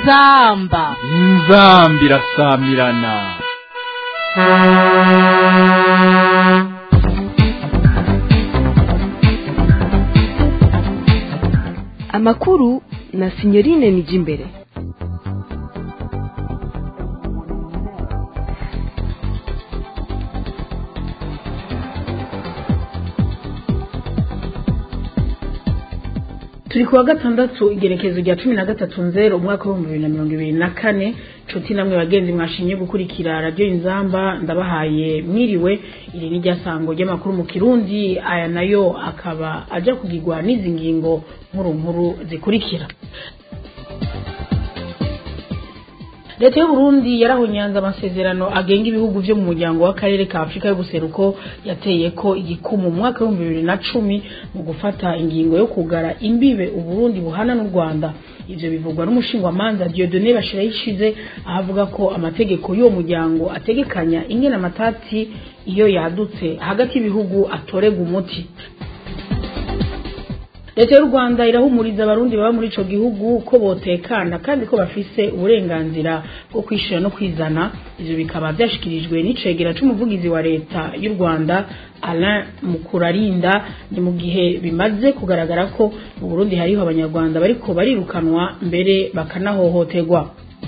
inzamba inzambi irasamirana amakuru na sinyorine nijimbere turi kuwa gatandatu igerekezo rya cumi na gatatu nzero umwaka w'ibihumbi bibiri na mirongo ibiri na kane nshuti namwe bagenzi mwashimye gukurikira radiyo inzamba ndabahaye mwiriwe iri ni ryasango ry'amakuru mu kirundi aya nayo akaba aja kugirwa n'izi ngingo nkuru nkuru zikurikira leta y'uburundi yarahonyanze amasezerano agenga ibihugu vyo mu muryango w'akarere ka afurika y'ubuseruko yateye ko igikumu mu mwaka w'ibihumbi bibiri na cumi mu gufata ingingo yo kugara imbibe uburundi buhana n'u rwanda ivyo bivugwa n'umushingwamanza diodone bashirayishize ahavuga ko amategeko y'uwo muryango ategekanya ingene amatati iyo yadutse hagati y'ibihugu atorega umuti leta y'u rwanda irahumuriza abarundi baba muri ico gihugu ko botekana kandi ko bafise uburenganzira bwo kwishira no kwizana ivyo bikaba vyashikirijwe n'icegera c'umuvugizi wa leta y'u rwanda alain mukurarinda ni mu gihe bimaze kugaragara ko mu burundi hariho abanyarwanda bariko barirukanwa mbere bakanahohoterwa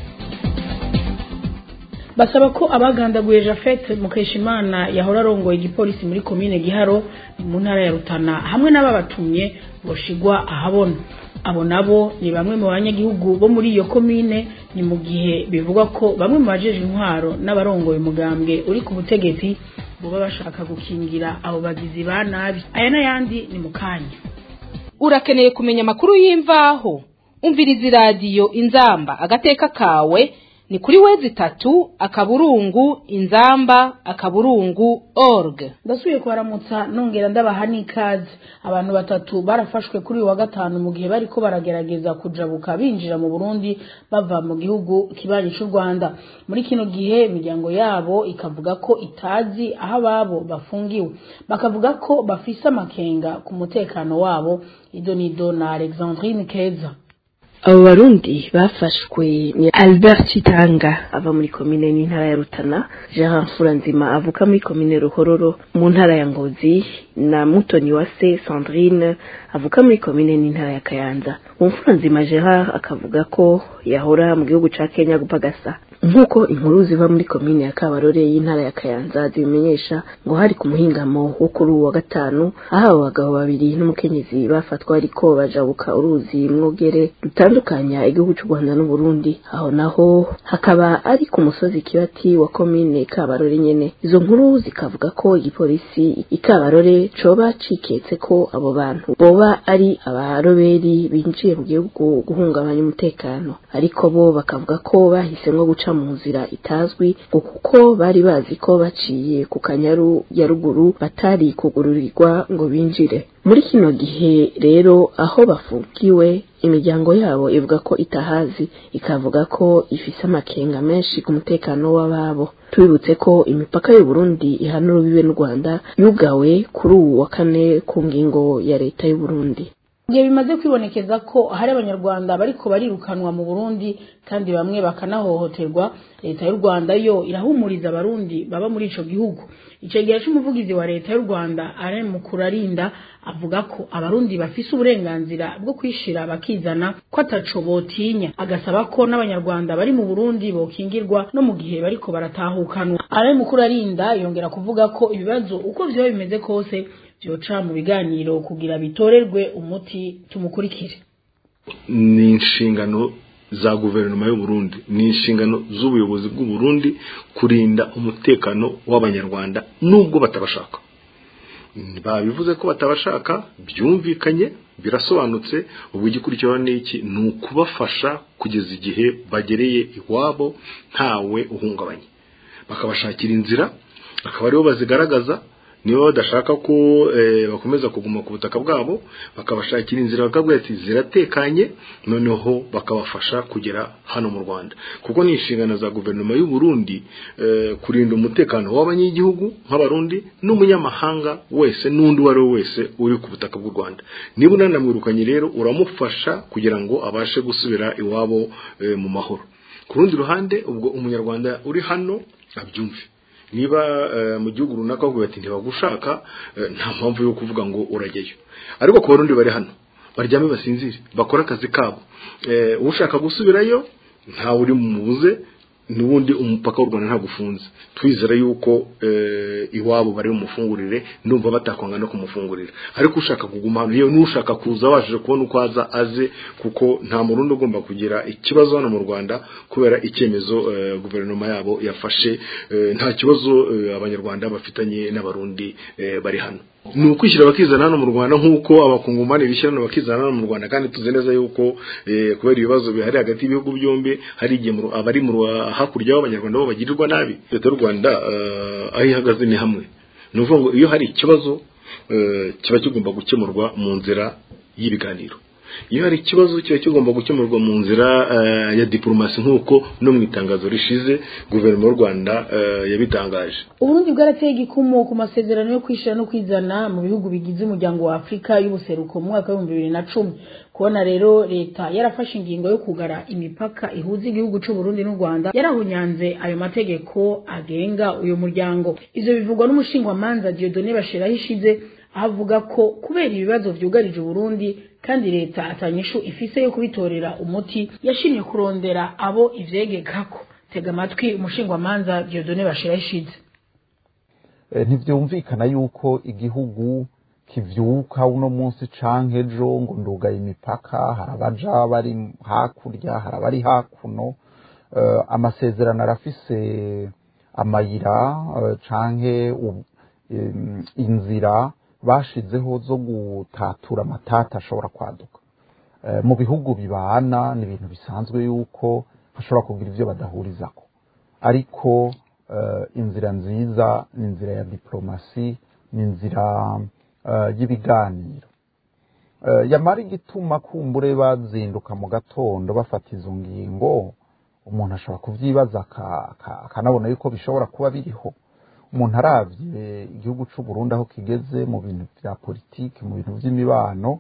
basaba ko abagandaguye Jafet Mukeshimana yahora arongoye igipolisi muri komine Giharo mu ntara ya Rutana hamwe n'ababatumye boshigwa ahabona abo nabo ni bamwe mu banyagihugu bo muri iyo komine ni mu gihe bivugwa ko bamwe mu bajeje intwaro n'abarongoye umugambwe uri ku butegetsi boba bashaka gukingira abo bagizi ba nabi aya n'ayandi ni mu kanya urakeneye kumenya amakuru y'imvaho umviriza iradiyo inzamba agateka kawe ni kuri wezi itatu akaburungu inzamba akaburungu org ndasubiye kubaramutsa nongera ndabaha n'ikaze abantu batatu barafashwe kuri uyu wa gatanu mu gihe bariko baragerageza kujabuka binjira mu burundi bava mu gihugu kibanyi c'u rwanda muri kino gihe imiryango yabo ikavuga ko itazi aho ababo bafungiwe bakavuga ko bafise amakenga ku mutekano wabo idonido na alexandrine keza abo barundi bafashwe ni albert chitanga ava muri komine n'intara ya rutana jean furanzima avuka muri komine ruhororo mu ntara ya ngozi na mutoni wa se sandrine avuka muri komine n'intara ya kayanza uwo mfuranzima gerard akavuga ko yahora mu gihugu ca kenya gupagasa nk'uko inkuru ziva muri komine ya kabarore y'intara ya kayanza zibimenyesha ngo hari ku muhingamo wo kuri uwa gatanu aho abo bagabo babiri n'umukenyezi bafatwa ariko bajabuka uruzi mwogere rutandukanya igihugu c'u rwanda n'uburundi aho naho hakaba ari ku musozi kibati wa komine kabarore nyene izo nkuru zikavuga ko igipolisi ikabarore coba ciketse ko abo bantu boba ari abaroberi binjiye mu gihugu guhungabanya umutekano ariko bo bakavuga ko bahisemwo guca mu nzira itazwi ngo kuko bari bazi ko baciye ku kanyaru ya ruguru batari kugururirwa ngo binjire muri kino gihe rero aho bafungiwe imiryango yabo ivuga ko itahazi ikavuga ko ifise amakenga menshi ku mutekano w'ababo tubibutse ko imipaka y'u Burundi ihana urubibe n'u Rwanda yugawe kuri uwu wa kane ku ngingo ya leta y'u Burundi igihe bimaze kwibonekeza ko hari abanyarwanda bariko barirukanwa mu burundi kandi bamwe bakanahohoterwa leta y'u rwanda yo irahumuriza abarundi baba muri ico gihugu icegera c'umuvugizi wa leta y'u rwanda alain mukurarinda avuga ko abarundi bafise uburenganzira bwo kwishira bakizana ko ataco botinya agasaba ko n'abanyarwanda bari mu burundi bokingirwa no mu gihe bariko baratahukanwa alain mukurarinda yongera kuvuga ko ibibazo uko vyoba bimeze kose vyoca mu biganiro kugira bitorerwe umuti tumukurikire ni inshingano za guverinoma y'u Burundi ni inshingano z'ubuyobozi bw'u Burundi kurinda umutekano w'abanyarwanda nubwo batabashaka babivuze ko batabashaka byumvikanye birasobanutse ubu igikurikiraho ni iki ni ukubafasha kugeza igihe bagereye iwabo ntawe uhungabanye bakabashakira inzira akaba aribo bazigaragaza niba badashaka ko bakomeza kuguma ku butaka bwabo bakabashakira inzira bakabwira ati ziratekanye noneho bakabafasha kugera hano mu rwanda kuko ni inshingano za guverinoma y'u Burundi kurinda umutekano w'abanyagihugu nk'abarundi n'umunyamahanga wese n'undi uwo ari we wese uri ku butaka bw'u rwanda niba unanamwirukanye rero uramufasha kugira ngo abashe gusubira iwabo mu mahoro ku rundi ruhande ubwo umunyarwanda uri hano abyumve niba mu gihugu runaka bavuga bati ntibagushaka nta mpamvu yo kuvuga ngo urajyayo ariko ku barundi bari hano baryame basinzire bakore akazi kabo ushaka gusubirayo ntawe uri mubuze n'ubundi umupaka w'u rwanda ntabwo ufunze twizera yuko iwabo bari bumufungurire ndumva batakwanga no kumufungurira ariko ushaka kuguma hano yewe n'ushaka kuza wabashije kubona uko aza aze kuko nta murundi ugomba kugira ikibazo hano mu rwanda kubera icyemezo guverinoma yabo yafashe nta kibazo abanyarwanda bafitanye n'abarundi bari hano ni ukwishyira bakizana hano mu rwanda nk'uko abakungumani bishyira hano bakizana hano mu rwanda kandi tuzi neza yuko kubera ibibazo bihari hagati y'ibihugu byombi hari igihe abari mu hakurya y'abanyarwanda bo bagirirwa nabi leta y'u rwanda aho ihagaze ni hamwe ni ukuvuga ngo iyo hari ikibazo kiba kigomba gukemurwa mu nzira y'ibiganiro iyo hari ikibazo kiba kigomba gukemurwa mu nzira ya diporomasi nk'uko no mu itangazo rishize guverinoma y'u rwanda yabitangaje uburundi bwarateye igikumu ku masezerano yo kwishyira no kwizana mu bihugu bigize umuryango wa afurika y'ubuseruko mu mwaka w'ibihumbi bibiri na cumi kubona rero leta yarafashe ingingo yo kugara imipaka ihuza igihugu c'uburundi n'u rwanda yarahunyanze ayo mategeko agenga uyu muryango ivyo bivugwa n'umushingwamanza diodone bashiraho ishize avuga ko kubera ibibazo vyugarije uburundi kandi leta atanyishu ifise yo kubitorera umuti yashimye kurondera abo ivyegekako tega amatwi umushingwamanza diodone bashiraho ishize ntivyumvikana yuko igihugu kivyuka uno munsi canke ejo ngo ndugaye imipaka hari abaja bari hakurya hari abari hakuno uh, amasezerano arafise amayira uh, canke um, inzira bashizeho zo gutatura amatata ashobora kwaduka uh, mu bihugu bibana ni ibintu bisanzwe yuko bashobora kugira ivyo badahurizako ariko inzira nziza ni inzira ya diplomasi ni inzira y'ibiganiro yamara igituma kumbure bazinduka mu gatondo bafata izo ngingo umuntu ashobora kubyibaza akanabona yuko bishobora kuba biriho umuntu arabye igihugu cy'u Burundi aho kigeze mu bintu bya politiki mu bintu by'imibano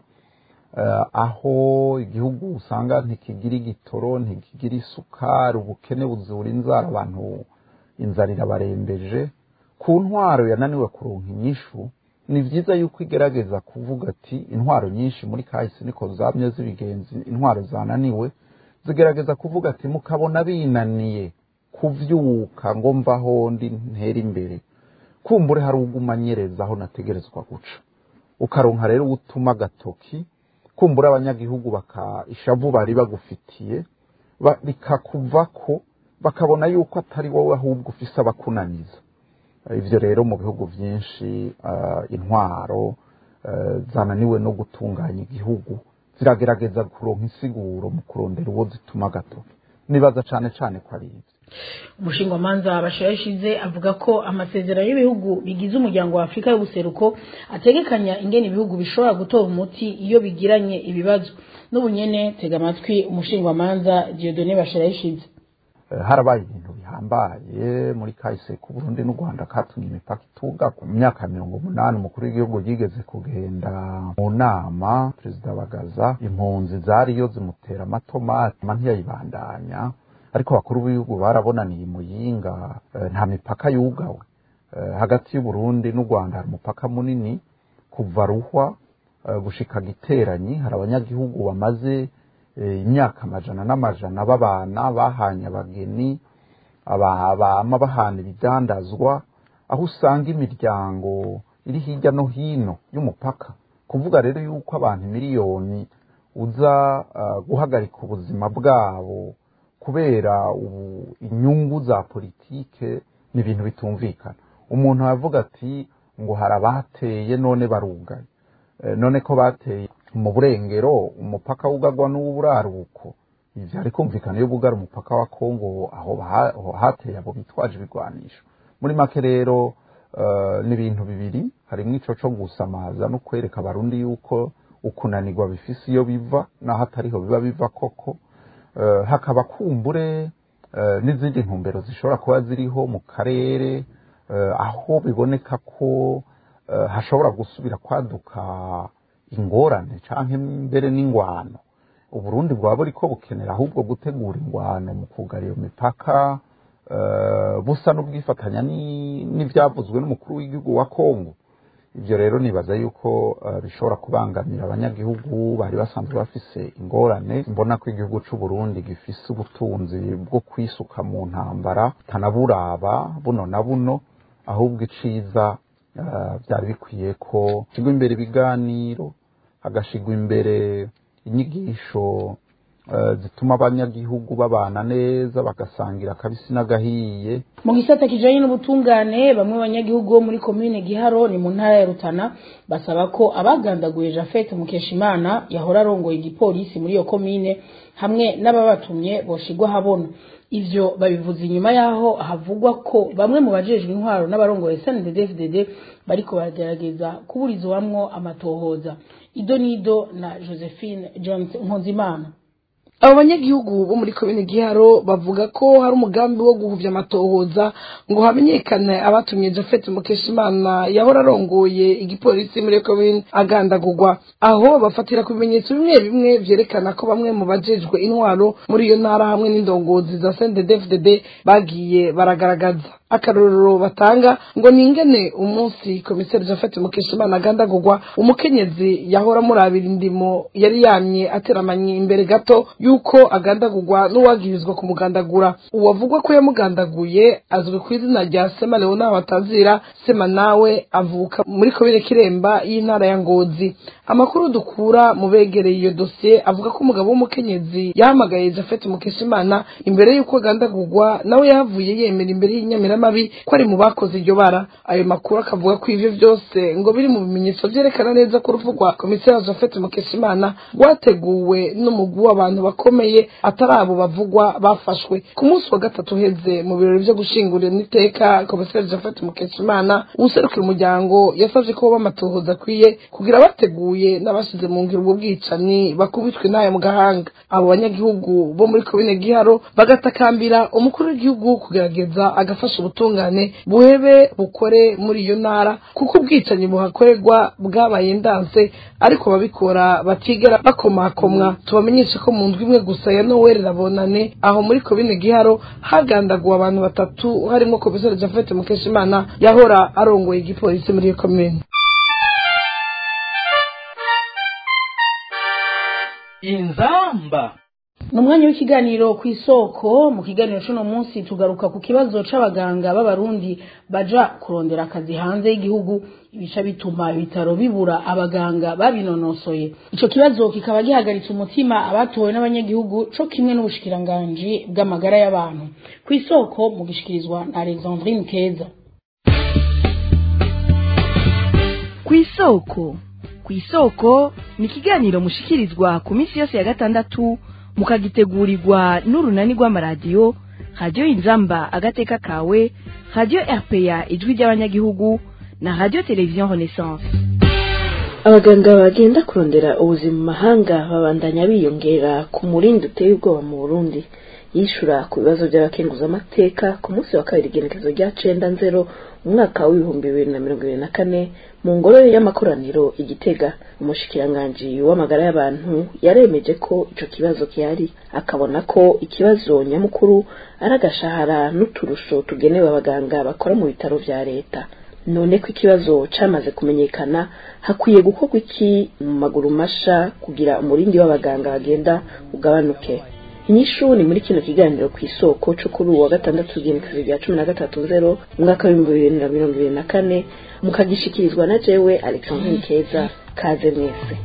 aho igihugu usanga ntikigira igitoro ntikigira isukari ubukene buzura inzara abantu inzara irabarembeje ku ntwaro yananiwe kuronka inyishu ni byiza yuko igerageza kuvuga ati intwaro nyinshi muri kahise niko zamye z'ibigenzi intwaro zananiwe zigerageza kuvuga ati mukabona binaniye kuvyuka ngo mvaho ndi ntera imbere kumbure hari ugumanyereza aho nategerezwa guca ukaronka rero utuma agatoki kumbura abanyagihugu baka ishavu bari bagufitiye rikakuvako bakabona yuko atari wowe ahubwo ufise abakunaniza ibyo rero mu bihugu byinshi intwaro zananiwe no gutunganya igihugu ziragerageza kuronka insiguro mu kurondera uwo zituma agatoki nibaza cyane cyane ko ari ibyo umushingamanza bashirashize avuga ko amasezerano y'ibihugu bigize umuryango wa afurika y'ubuseruko ategekanya ingene ibihugu bishobora gutora umuti iyo bigiranye ibibazo n'ubunyene tega amatwi umushingamanza diodone bashirashize harabaye ibintu bihambaye muri kahise ku Burundi n'u Rwanda katumye imipaka itunga ku myaka mirongo umunani umukuru w'igihugu yigeze kugenda mu nama perezida bagaza impunzi zariyo zimutera amatomati ntiyayibandanya ariko bakuru b'ibihugu barabonaniye muyinga nta mipaka yugawe hagati y'uburundi n'u rwanda hari umupaka munini kuva ruhwa gushika giteranyi hari abanyagihugu bamaze imyaka amajana n'amajana babana bahanye abageni bama bahana ibidandazwa aho usanga imiryango iri hirya no hino y'umupaka kuvuga rero yuko abantu miliyoni uza guhagarika ubuzima bwabo kubera ubu inyungu za politike ni ibintu bitumvikana umuntu aravuga ati ngo hari abateye none barugaye none ko bateye mu burengero umupaka wugagwa n'uw'uburaruko ibyo ari kumvikana iyo bugara umupaka wa kongo aho hateye abo bitwaje ibigwanisho muri make rero eh, ni ibintu bibiri harimo ico co gusamaza no kwereka abarundi yuko ukunanirwa bifise iyo biva naho atariho biba biva koko Eh, hakaba kumbure eh, n'izindi ntumbero zishobora kuba ziriho mu karere eh, aho biboneka ko eh, hashobora gusubira kwaduka ingorane canke mbere n'ingwano uburundi bwaba buriko bukenera ahubwo gutegura ingwano mu kugara iyo mipaka eh, busa n'ubwifatanya ni- n'ivyavuzwe n'umukuru w'igihugu wa kongo ibyo rero nibaza yuko eh, bishobora kubangamira abanyagihugu bari basanzwe bafise ingorane mbona ko igihugu c'u Burundi gifise ubutunzi bwo kwisuka mu ntambara tanaburaba buno na buno ahubwo iciza eh, byari bikwiye ko shigwa imbere ibiganiro hagashigwa imbere inyigisho eh, zituma abanyagihugu babana neza bagasangira akabisi n'agahiye mu gisata kijanye n'ubutungane bamwe banyagihugu bo muri komine giharo ni mu ntara ya rutana basaba ko abagandaguye jafete mukeshimana yahora arongoye igipolisi muri iyo komine hamwe n'ababatumye boshigwa habona ivyo babivuze inyuma yaho havugwa ko bamwe mu bajejwe intwaro n'abarongoye snddfdd bariko baragerageza kuburizwamwo amatohoza ido nido na josephine jones nkunzimana abo banyagihugu bo muri komine giharo bavuga ko hari umugambi wo guhuvya amatohoza ngo hamenyekane abatumye jafet mukeshimana yahora arongoye igipolisi muri iyo komine agandagurwa aho bafatira ku bimenyetso bimwe bimwe vyerekana ko bamwe mu bajejwe intwaro muri iyo ntara hamwe n'indongozi za sndfdd bagiye baragaragaza akarorero batanga ngo ni ingene umunsi komiseri jafet mukeshimana agandagurwa umukenyezi yahora murabira indimo yari yamye ateramanye imbere gato yuko agandagurwa n'uwagirizwa kumugandagura uwavugwa ko yamugandaguye azwi ku izina rya sema leona batazira sema nawe avuka muri komine kiremba y'intara ya ngozi amakuru dukura mu begereye iyo dosiye avuga ko umugabo w'umukenyezi yahamagaye jafet mukeshimana imbere y'uko agandagurwa nawe yahavuye yemera imbere y'inyamiramabi ko ari mu bakoze iryo bara ayo makuru akavuga ko ivyo vyose ngo biri mu bimenyetso vyerekana neza ko urupfu rwa komiseri jafet mukeshimana rwateguwe n'umugwi w'abantu bakomeye atari abo bavugwa bafashwe ku munsi wa gatatu uheze mu birori vyo gushingurira n'iteka komiseri jafet mukeshimana uwuserukira umuryango yasavye ko bamatohoza akwiye kugira bateguye n'abashize mu ngiro ubwo bwicanyi bakubitwe n'ayo mu gahanga abo banyagihugu bo muri komine giharo bagatakambira umukuru w'igihugu kugerageza agafasha ubutungane buhebe bukore muri iyo ntara kuko ubwicanyi buhakorerwa bwabaye ndanse ariko ababikora batigera bakomakomwa tubamenyeshe ko mu ndwi imwe gusa ya noweli rabonane aho muri komine giharo hagandaguwe abantu batatu harimo komiseri jafet mukeshimana yahora arongoye igipolisi muri iyo komine inzamba ni umwanya w'ikiganiro ku isoko mu kiganiro cy'uno munsi tugaruka ku kibazo c'abaganga b'abarundi baja kurondera akazi hanze y'igihugu ibica bituma ibitaro bibura abaganga babinonosoye ico kibazo kikaba gihagaritse umutima abatowe n'abanyagihugu co kimwe n'ubushikiranganji bw'amagara y'abantu ku isoko mu gishikirizwa na alexandrine keza ku isoko ku isoko ni ikiganiro mushikirizwa ku minsi yose ya gatandatu mukagitegurirwa n'urunani rw'amaradiyo radiyo inzamba agateka kawe radiyo rpa ijwi ry'abanyagihugu na radiyo televiziyo renaissance abaganga bagenda kurondera ubuzima mu mahanga babandanya biyongera ku murindi uteye ubwoba mu burundi yishura ku bibazo by'abakenguzamateka ku munsi wa kabiri igenekezo rya cenda nzero umwaka w'ibihumbi bibiri na mirongo ibiri na kane mu ngoro y'amakoraniro igitega umushikiranganji w'amagara y'abantu yaremeje ko ico kibazo gihari akabona ko ikibazo nyamukuru ari agashahara n'uturusho tugenewe abaganga bakora mu bitaro vya leta none ko ikibazo camaze kumenyekana hakwiye gukorwa iki mu maguru masha kugira umurindi w'abaganga bagenda ugabanuke inyishu ni muri kino kiganiro ku isoko co kuri uwa gatandatu igenekezo rya cumi na gatatu nzero umwaka w'ibihumbi bibiri na mirongo ibiri na kane mukagishikirizwa na jewe alexandrine keza kaze mwese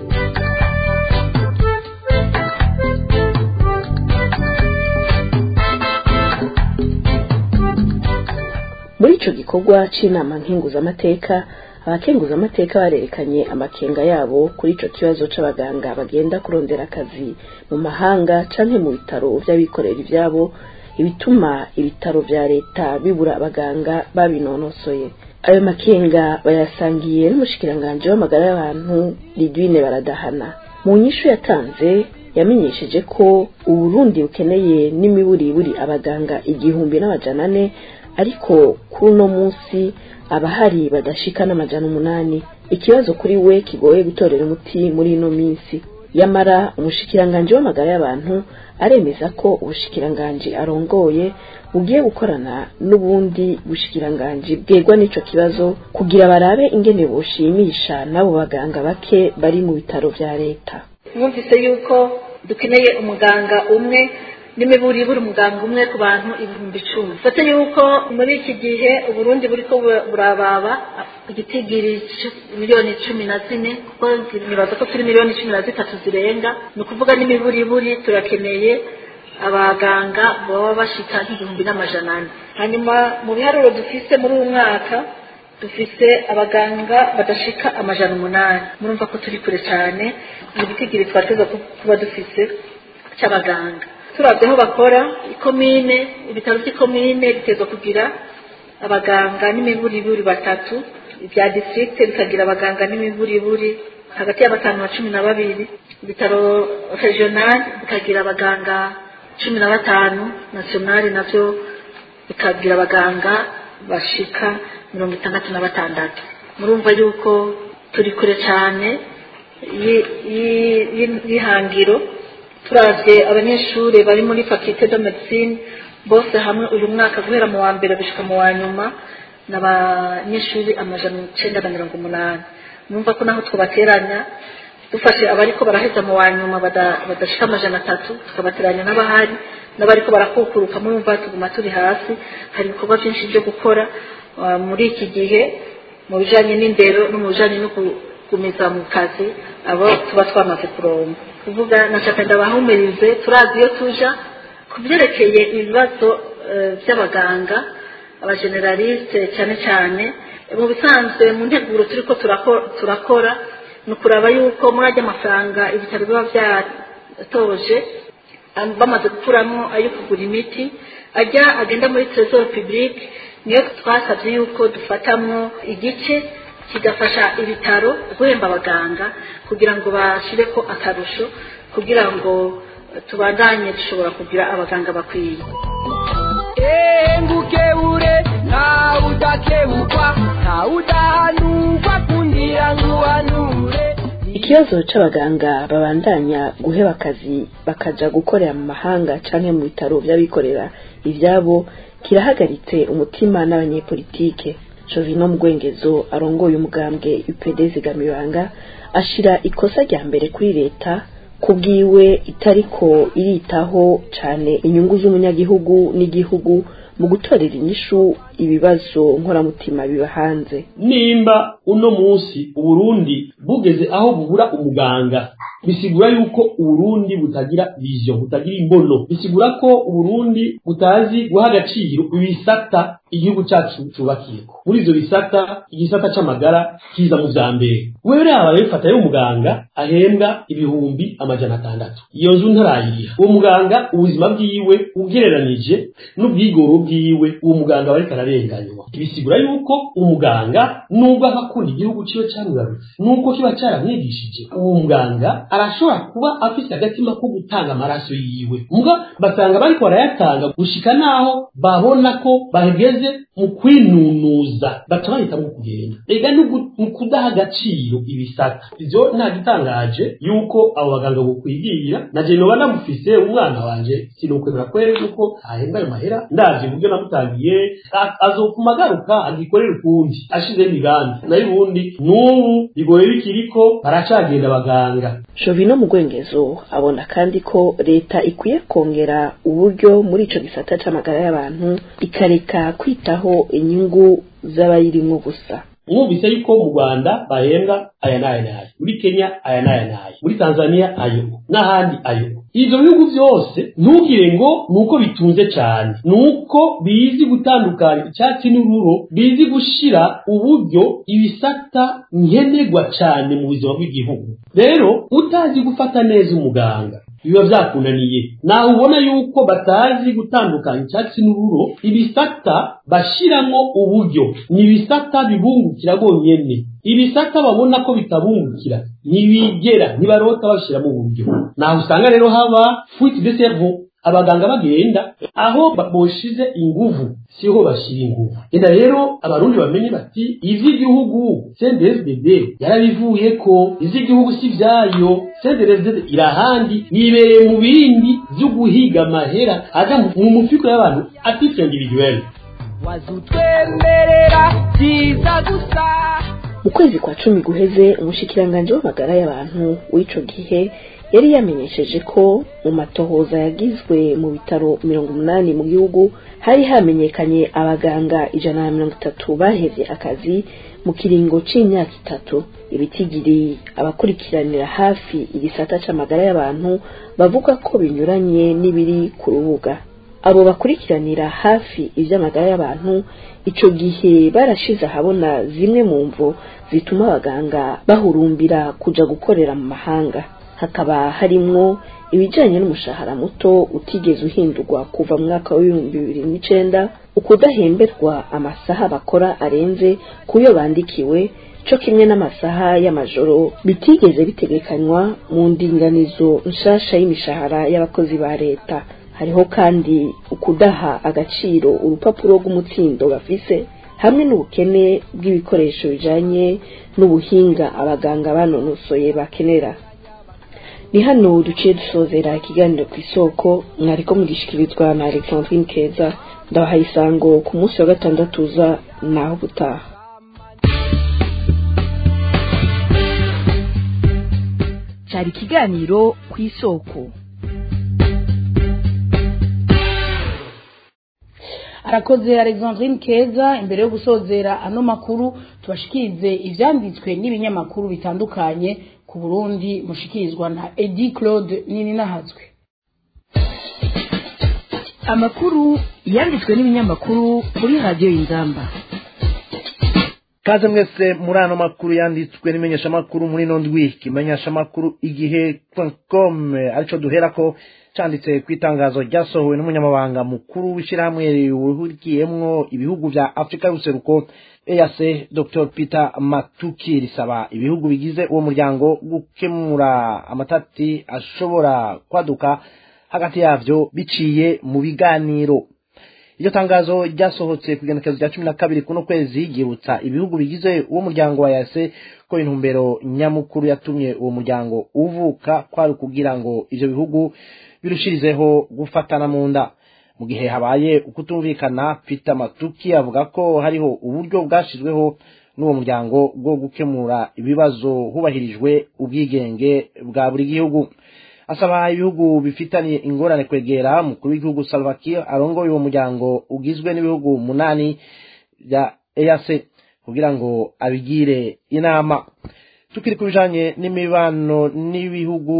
muri ico gikorwa c'inama nkenguzamateka abakenguzamateka barerekanye amakenga yabo kuri ico kibazo c'abaganga bagenda kurondera akazi mu mahanga canke mu bitaro vy'abikorera ivyabo ibituma ibitaro vya leta bibura abaganga babinonosoye ayo makenga bayasangiye n'umushikiranganji w'amagara y'abantu Lidwine Baradahana mu nyishu yatanze yamenyesheje ko uburundi bukeneye n'imiburiburi abaganga igihumbi n'amajana ane ariko kuri uno munsi abahari badashika n'amajana umunani ikibazo kuri we kigoye gutorera umuti muri ino minsi yamara umushikiranganji w'amagara y'abantu aremeza ko ubushikiranganji arongoye bugiye gukorana n'ubundi bushikiranganji bwegwa n'ico kibazo kugira barabe ingene bushimisha n'abo baganga bake bari mu bitaro vya leta mwumvise yuko dukeneye umuganga umwe n'imiburiburi umuganga umwe ku bantu ibihumbi icumi fate yuko muri iki gihe uburundi buriko burababa igitigiri miliyoni cumi na zine kuko nibaza ko turi miliyoni cumi na zitatu zirenga ni ukuvuga n'imiburiburi turakeneye abaganga baba bashika nk'igihumbi n'amajana ane hanyuma mu biharuro dufise muri uyu mwaka dufise abaganga badashika amajana umunani murumva ko turi kure cyane mu gitigiri twateza kuba dufise cy'abaganga turabye aho bakora ikomine ibitaro by'ikomine bitezwa kugira abaganga n'imiburiburi batatu ibya district bikagira abaganga n'imiburiburi hagati ya batanu na cumi na babiri ibitaro regional bikagira abaganga cumi na batanu nationali navyo bikagira abaganga bashika mirongo itandatu na batandatu murumva yuko turi kure cyane y'ihangiro turavye abanyeshuri bari muri faculté de médecine bose hamwe uyu mwaka guhera mu wa mbere gushika mu wa nyuma n'abanyeshuri amajana icenda na mirongo umunani numva ko naho twabateranya dufashe abariko baraheza mu wa nyuma badashika amajana atatu tukabateranya n'abahari n'abariko barakukuruka murumva tuguma turi hasi hari ibikorwa byinshi byo gukora muri iki gihe mu bijanye n'indero no mu bijanye no kugumiza mu kazi abo tuba twamaze kuronga kuvuga nashaka ndabahumurize turazi iyo tuja ku byerekeye ibibazo by'abaganga abageneraliste cyane cyane mu bisanzwe mu nteguro turiko turakora ni ukuraba yuko muri ajya amafaranga ibitaro biba byatoje bamaze gukuramo ayo kugura imiti ajya agenda muri trésor public niyo twasabye yuko dufatamwo igice kigafasha ibitaro guhemba abaganga kugira ngo bashire ko akarusho kugira ngo tubandanye dushobora kugira abaganga bakwiye engukebure ntawe udakebukwa ntawe udahanurwa kundira nguhanure ikibazo c'abaganga babandanya guheba akazi bakaja gukorera mu mahanga canke mu bitaro vy'abikorera ivyabo kirahagaritse umutima n'abanyepolitike Jovino Mugwengezo arongoye umugambwe UPD Zigamibanga ashira ikosa rya mbere kuri leta kubwiwe itariko iritaho cane inyungu z'umunyagihugu n'igihugu mu gutorera inyishu ibibazo nkoramutima biba hanze nimba uno munsi uburundi bugeze aho bubura umuganga bisigura yuko uburundi butagira vision butagira imbono bisigura ko uburundi butazi guha agaciro ibisata igihugu cyacu cubakiyeko muri ivyo bisata igisata c'amagara kiza mu vya mbere wewe raba bifata y'umuganga ahembwa ibihumbi amajana atandatu iyo nzu ntarayiriha uwo muganga ubuzima bwiwe ugereranije n'ubwigoro bwiwe uwo muganga bariko ararenganywa bisigura yuko umuganga nubwo aba akunda igihugu ciwe camwibarutse nuko kiba caramwigishije uwo muganga arashobora kuba afise agatima ko gutanga amaraso yiwe muga basanga bariko barayatanga gushika naho babona ko bageze mu kwinunuza baca bahitamwo kugenda ega mu kudaha agaciro ibisata ivyo nta gitangaje yuko abo baganga bokwigira na je noba namufise umwana wanje sinokwemera kwere yuko ahembwa ayo mahera ndazi uburyo namutangiye azopfuma agaruka agikorera ukundi ashizeho imigambi nayo ubundi n'ubu bigoye bikiriko baracagenda abaganga Jovino Mugwengezo abona kandi ko leta ikwiye kongera uburyo muri ico gisata c'amagara y'abantu ikareka kwitaho inyungu z'abayirimwo gusa mwumvise yuko mu rwanda bahembwa aya n'aya n'aya muri kenya aya n'aya n'aya muri tanzania ayo n'ahandi ayo ivyo bihugu vyose ntugire ngo nuko bitunze cane nuko bizi gutandukanya icyatsi n'ururo bizi gushira uburyo ibisata nkenerwa cane mu buzima bw'igihugu rero utazi gufata neza umuganga biba byakunaniye nawe ubona yuko batazi gutandukanya icyatsi n'ururo ibisata bashyiramo uburyo ni ibisata bibungukira bonyine ibisata babona ko bitabungukira ntibigera ntibarota bashyiramo uburyo naho usanga rero haba fuite de cerveau abaganga bagenda aho boshize inguvu siho bashyira inguvu enda rero abarundi bamenye bati ivy'igihugu CNDD-FDD yarabivuye ko ivy'igihugu si vyayo CNDD-FDD irahandi yibereye mu bindi vyo guhiga amahera aja mu mufiko y'abantu atitre individuel wazutwemerera vyiza gusa mu kwezi kwa cumi guheze umushikiranganji w'amagara y'abantu w'ico gihe yari yamenyesheje ko mu matohoza yagizwe mu bitaro mirongo umunani mu gihugu hari hamenyekanye abaganga ijana na mirongo itatu bahevye akazi mu kiringo c'imyaka itatu ibitigiri abakurikiranira hafi igisata c'amagara y'abantu bavuga ko binyuranye n'ibiri ku rubuga abo bakurikiranira hafi ivy'amagara y'abantu ico gihe barashize ahabona zimwe mu mvo zituma abaganga bahurumbira kuja gukorera mu mahanga hakaba harimwo ibijanye n'umushahara muto utigeze uhindurwa kuva mu mwaka w'ibihumbi bibiri n'icenda ukudahemberwa amasaha bakora arenze kuyo bandikiwe co kimwe n'amasaha y'amajoro bitigeze bitegekanywa mu ndinganizo nshasha y'imishahara y'abakozi ba leta hariho kandi ukudaha agaciro urupapuro rw'umutsindo bafise hamwe n'ubukene bw'ibikoresho bijanye n'ubuhinga abaganga banonosoye bakenera ni hano duciye dusozera ikiganiro ku isoko mwariko mugishikirizwa na alexandrine keza ndabahaye isango ku munsi wa gatandatu uza naho gutaha cyari ikiganiro ku isoko arakoze alexandrine keza imbere yo gusozera ano makuru tubashikirize ivyanditswe n'ibinyamakuru bitandukanye ku burundi mushikirizwa na edi claude nini nahazwe amakuru yanditswe n'ibinyamakuru kuri radiyo y'ingamba kaze mwese muri ano makuru yanditswe n'imenyeshamakuru muri ino ndwi ikimenyeshamakuru igihe com arico duhera ko canditse ku itangazo ryasohowe n'umunyamabanga mukuru w'ishyirahamwe rihurikiyemwo ibihugu vya afurika y'ubuseruko eac dr peter matuki risaba ibihugu bigize uwo muryango gukemura amatati ashobora kwaduka hagati yavyo biciye mu biganiro iryo tangazo ryasohotse ku igenekezo rya cumi na kabiri kuno kwezi ryibutsa ibihugu bigize uwo muryango wa yase ko intumbero nyamukuru yatumye uwo muryango uvuka kwari kugira ngo ivyo bihugu birushirizeho gufatana mu nda mu gihe habaye ukutumvikana peter matuki avuga ko hariho uburyo bwashizweho n'uwo muryango bwo gukemura ibibazo hubahirijwe ubwigenge bwa buri gihugu asaba ibihugu bifitaniye ingorane kwegera mukuru w'igihugu Salva Kiir arongoye uwo muryango ugizwe n'ibihugu umunani bya EAC kugira ngo abigire inama tukiri ku bijanye n'imibano n'ibihugu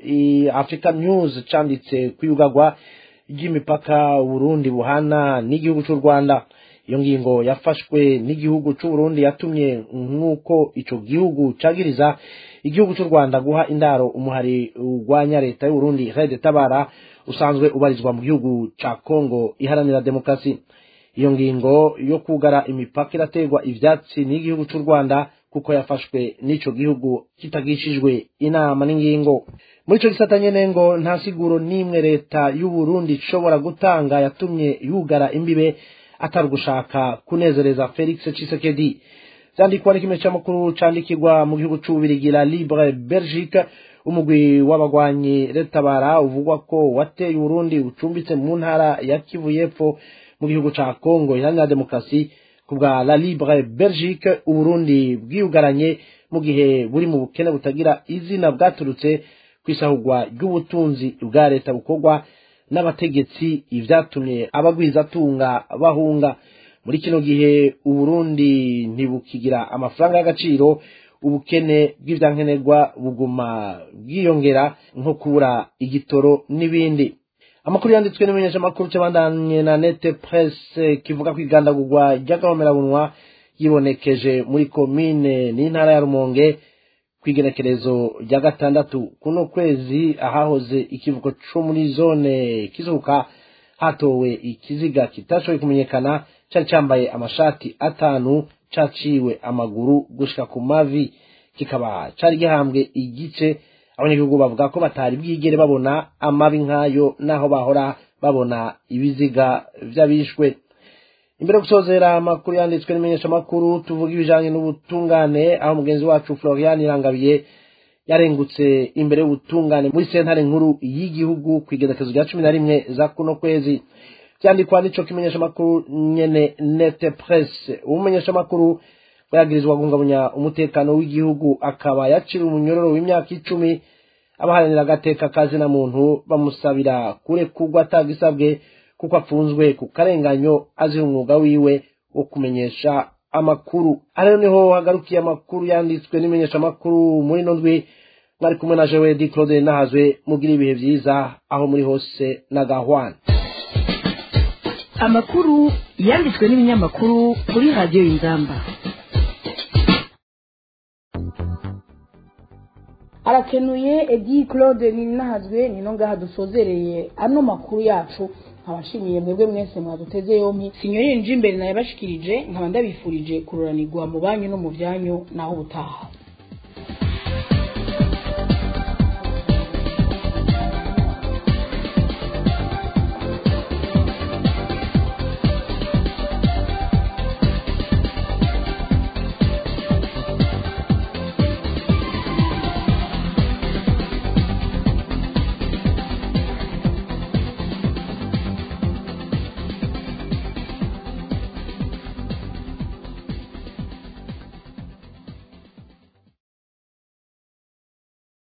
Africa News canditse kwiyugagwa ry'imipaka Burundi buhana n'igihugu cy'u Rwanda iyo ngingo yafashwe n'igihugu cy'u Burundi yatumye nk'uko ico gihugu cagiriza igihugu cy'u Rwanda guha indaro umuhari urwanya leta y'u Burundi Red Tabara usanzwe ubarizwa mu gihugu ca Kongo iharanira demokrasi iyo ngingo yo kugara imipaka irategwa ivyatsi n'igihugu cy'u Rwanda kuko yafashwe n'ico gihugu kitagishijwe inama n'ingingo muri ico gisata nyene ngo nta siguro n'imwe leta y'u Burundi ishobora gutanga yatumye yugara imbibe atari gushaka kunezereza Felix Tshisekedi vyandikwa n'ikime c'amakuru candikirwa mu gihugu c'ububirigi la Libre Belgique umugwi w'abagwanyi retabara uvugwa ko wateye Burundi ucumbitse mu ntara ya Kivu y'Epfo mu gihugu ca Congo iharanira demokarasi kubwa la Libre Belgique Uburundi bwiyugaranye mu gihe buri mu bukene butagira izina bwaturutse kwisahurwa ry'ubutunzi bwa leta bukorwa n'abategetsi ivyatumye abagwizatunga bahunga muri kino gihe uburundi ntibukigira amafaranga y'agaciro ubukene bw'ivyankenerwa buguma bwiyongera nko kubura igitoro n'ibindi amakuru yanditswe n'imenyeshamakuru c'abandanye na nete presse kivuga ko igandagurwa ry'agahomerabunwa yibonekeje muri komine n'intara ya rumonge kw'igenekerezo rya gatandatu kuno kwezi ahahoze ikivuko co muri zone kizuka hatowe ikiziga kitashoboye kumenyekana cari cambaye amashati atanu caciwe amaguru gushika ku mavi kikaba cari gihambwe igice abanyagihugu bavuga ko batari bwigere babona amabi nk'ayo naho bahora babona ibiziga vy'abishwe imbere yo gusozera amakuru yanditswe n'imenyeshamakuru tuvuga ibijanye n'ubutungane aho mugenzi wacu florian irangabiye yarengutse imbere y'ubutungane muri sentare nkuru y'igihugu ku igenekezo rya cumi na rimwe za kuno kwezi vyandikwa n'ico kimenyeshamakuru nyene nete presse umumenyeshamakuru bayagirizwa guhungabanya umutekano w'igihugu akaba yaciwe umunyororo w'imyaka icumi abaharanira agateka kazina muntu bamusabira kurekurwa atagisabwe kuko apfunzwe ku karenganyo azira umwuga wiwe wo kumenyesha amakuru ariyo niho hagarukiye amakuru yanditswe n'imenyeshamakuru muri ino ndwi mwari kumwe na jewe di claude nahazwe mugira ibihe vyiza aho muri hose na gahwana amakuru yanditswe n'ibinyamakuru kuri radiyo y'ingamba arakenuye edi claude ninahazwe nino ngaha dusozereye ano makuru yacu nkabashimiye mwebwe mwese mwaduteze yompi sinyorire nje imbere naye bashikirije nkaba ndabifurije kururanirwa mu banyu no mu byanyu naho ubutaha